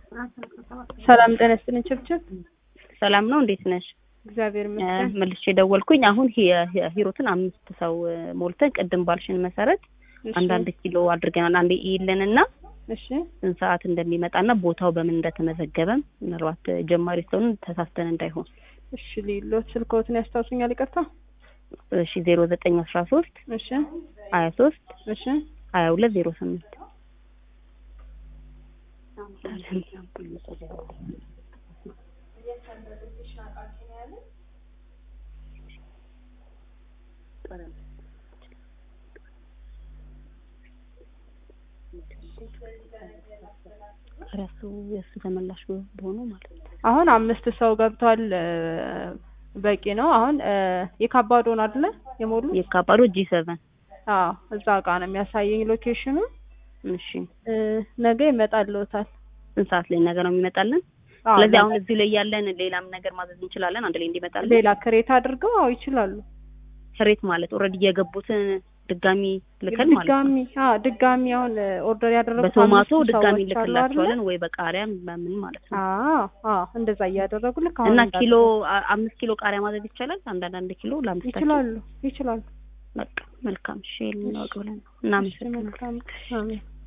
ሰላም ጤና ይስጥልኝ ችብችብ ሰላም ነው። እንዴት ነሽ? እግዚአብሔር ይመስገን። መልሼ ደወልኩኝ። አሁን ሂ- ሂሩትን አምስት ሰው ሞልተን ቅድም ባልሽን መሰረት እሺ፣ አንዳንድ ኪሎ አድርገናል። አንዴ ይለንና እሺ ስንት ሰዓት እንደሚመጣና ቦታው በምን እንደተመዘገበም ምናልባት ጀማሪ ስለሆን ተሳስተን እንዳይሆን። እሺ ሊሎት ስልክዎትን ያስታውሱኛል? ይቅርታ። እሺ ዜሮ ዘጠኝ አስራ ሶስት እሺ ሀያ ሶስት እሺ ሀያ ሁለት ዜሮ ስምንት እሱ የእሱ ተመላሽ በሆኑ ማለት ነው። አሁን አምስት ሰው ገብቷል። እ፣ በቂ ነው። አሁን እ፣ የካባዶን አይደለ የሞሉ? የካባዶ ጂ ሰቨን አዎ እዛ ጋ ነው የሚያሳየኝ ሎኬሽኑ። እሺ እ፣ ነገ ይመጣልዎታል። ስንት ሰዓት ላይ ነገር ነው የሚመጣልን? አዎ ስለዚህ ነገ- አሁን እዚሁ ላይ ያለን ሌላም ነገር ማዘዝ እንችላለን አንድ ላይ እንዲመጣልን። ሌላ ክሬት አድርገው አዎ ይችላሉ። ክሬት ማለት ኦልሬዲ የገቡትን ድጋሚ ልከን ማለት ነው። ድጋሚ አዎ ድጋሚ አሁን ኦርደር ያደረጉት በቶማቶ አምስት ድጋሚ ሰዎች አሉ አይደለ? ልክላቸዋለን ወይ በቃሪያም በምን ማለት ነው። አዎ አዎ እንደዛ እያደረጉ ልክ አሁን እና እንዳልኩት ኪሎ አ- አምስት ኪሎ ቃሪያ ማዘዝ ይቻላል። አንዳንድ አንድ ኪሎ ለአምስታችን ይችላሉ ይችላሉ። በቃ መልካም። እሺ ልናወቅ ብለን ነው። እሺ እናመሰግናለን። መልካም አሜን።